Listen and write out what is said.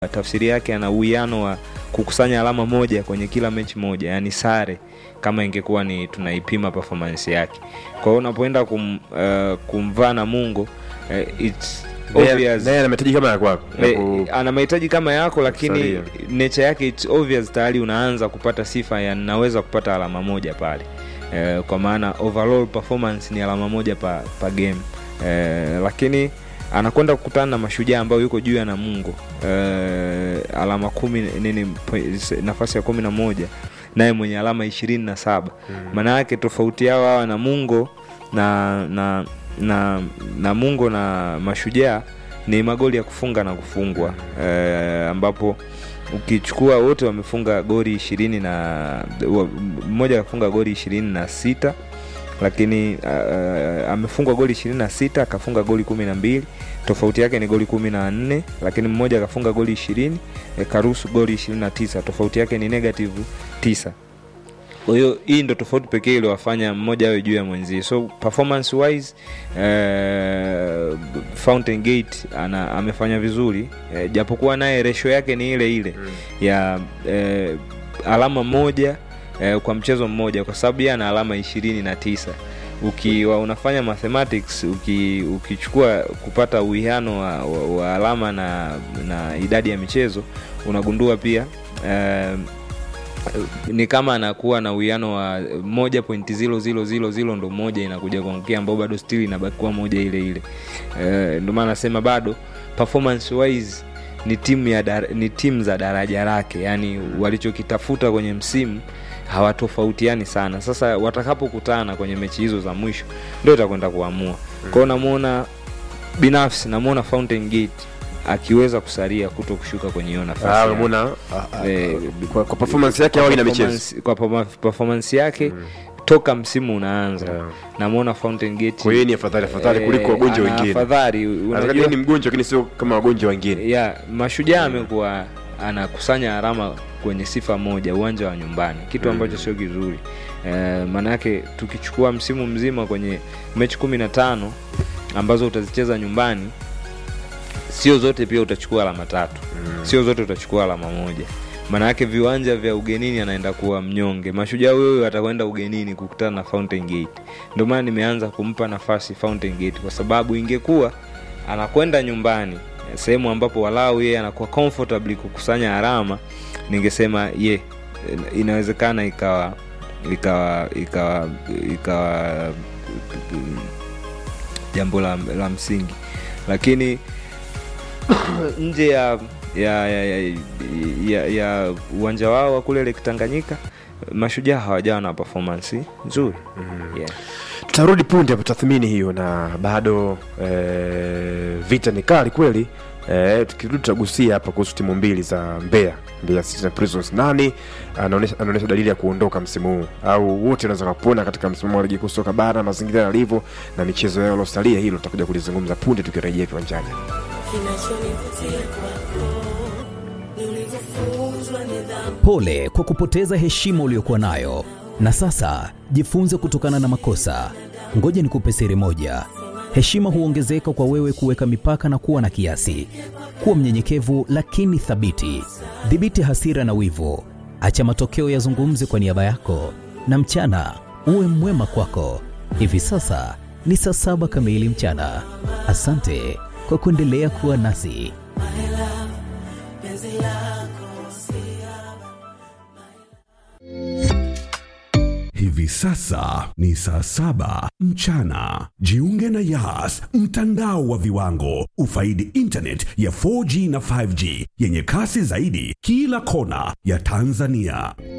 tafsiri yake ana uwiano wa kukusanya alama moja kwenye kila mechi moja, yani sare kama ingekuwa ni tunaipima performance yake. Kwa hiyo unapoenda kum, uh, kumvaa Namungo uh, it's obvious naye ana mahitaji kama ya kwako ya Eh, ku- ana mahitaji kama yako lakini Kusalia. nature yake it's obvious tayari unaanza kupata sifa ya naweza kupata alama moja pale eh, kwa maana overall performance ni alama moja pa, pa game eh, lakini anakwenda kukutana na mashujaa ambayo yuko juu ya Namungo eh, alama kumi nini po- nafasi ya kumi na moja naye mwenye alama ishirini na saba maana yake tofauti yao hawa Namungo na na na Namungo na mashujaa ni magoli ya kufunga na kufungwa eh, ambapo ukichukua wote wamefunga goli ishirini na wa- mmoja akafunga goli ishirini na sita lakini uh, amefungwa goli ishirini na sita akafunga goli kumi na mbili tofauti yake ni goli kumi na nne lakini mmoja akafunga goli ishirini eh, karuhusu goli ishirini na tisa tofauti yake ni negative tisa kwa hiyo hii ndo tofauti pekee iliwafanya mmoja awe juu ya mwenzie so performance wise eh, Fountain Gate ana, amefanya vizuri eh, japokuwa naye resho yake ni ile ile ya eh, alama moja eh, kwa mchezo mmoja kwa sababu yeye ana alama ishirini na tisa ukiwa unafanya mathematics uki, ukichukua kupata uwiano wa, wa, wa alama na, na idadi ya michezo unagundua pia eh, ni kama anakuwa na uwiano wa moja pointi zilo zilo zilo zilo ndo moja inakuja kuangukia ambao bado still inabaki kuwa moja ile ile uh, ndio maana nasema bado performance wise ni timu ya dar, ni timu za daraja lake yani walichokitafuta kwenye msimu hawatofautiani sana sasa watakapokutana kwenye mechi hizo za mwisho ndio itakwenda kuamua kwao namwona binafsi namwona Fountain Gate akiweza kusalia kuto kushuka kwenye hiyo nafasi Ah, yake. umeona ah, ah, Eh, kwa, kwa performance yake awali na michezo Performance- kwa performa- performance yake toka msimu unaanza Yeah. namwona Fountain Gate kwa hiyo ni afadhali afadhali eh, kuliko wagonjwa ana wengine afadhali Anataka unajua ni mgonjwa lakini sio kama wagonjwa wengine ya mashujaa amekuwa anakusanya alama kwenye sifa moja uwanja wa nyumbani kitu ambacho sio kizuri e, maanake tukichukua msimu mzima kwenye mechi kumi na tano ambazo utazicheza nyumbani sio zote pia utachukua alama tatu sio zote utachukua alama moja maanayake viwanja vya ugenini anaenda kuwa mnyonge mashujaa huyo atakwenda ugenini kukutana na Fountain Gate ndio maana nimeanza kumpa nafasi Fountain Gate kwa sababu ingekuwa anakwenda nyumbani sehemu ambapo walau yeye anakuwa comfortably kukusanya alama ningesema ye inawezekana ikawa ikawa ikawa ikawa jambo la, la msingi lakini nje ya ya ya, ya, ya, ya uwanja wao wa kule Lake Tanganyika mashujaa hawajawa na performance nzuri yeah. tutarudi punde hapo tathmini hiyo na bado eh, vita ni kali kweli eh, tukirudi tutagusia hapa kuhusu timu mbili za Mbeya Mbeya City na Prisons nani anaonesha anaonesha dalili ya kuondoka msimu huu au wote wanaweza kupona katika msimu wa ligi kuu soka bara mazingira yalivyo na michezo yao iliyosalia hilo tutakuja kulizungumza punde tukirejea viwanjani Kinachonivutia kwako ni ulivyofunzwa nidhamu. Pole kwa kupoteza heshima uliyokuwa nayo, na sasa jifunze kutokana na makosa. Ngoja nikupe siri moja: heshima huongezeka kwa wewe kuweka mipaka na kuwa na kiasi. Kuwa mnyenyekevu lakini thabiti. Dhibiti hasira na wivu, acha matokeo yazungumze kwa niaba yako, na mchana uwe mwema kwako. Hivi sasa ni saa saba kamili mchana. Asante kwa kuendelea kuwa nasi. Hivi sasa ni saa saba mchana. Jiunge na Yas, mtandao wa viwango. Ufaidi internet ya 4G na 5G yenye kasi zaidi kila kona ya Tanzania.